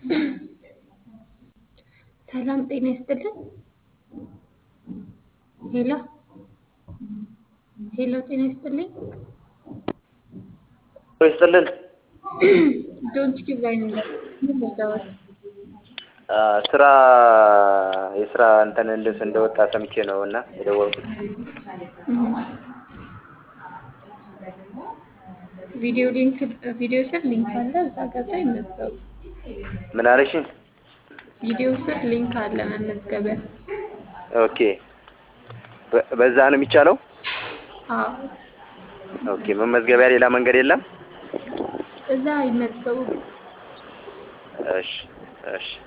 ሰላም ጤና ይስጥልን። ሄሎ ሄሎ፣ ጤና ይስጥልኝ። ይስጥልን ዶንት ጊቭ ላይ ነው የምትወዳወት? ስራ የስራ እንትን ልብስ እንደወጣ ሰምቼ ነው እና የደወልኩት። ቪዲዮ ሊንክ ቪዲዮ ስር ሊንክ አለ፣ እዛ ገብተው ይመዝገቡ። ምን አለሽኝ? ቪዲዮ ስር ሊንክ አለ መመዝገቢያ። ኦኬ በ- በዛ ነው የሚቻለው? አዎ ኦኬ መመዝገቢያ ሌላ መንገድ የለም? እዛ ይመዝገቡ። እሺ እሺ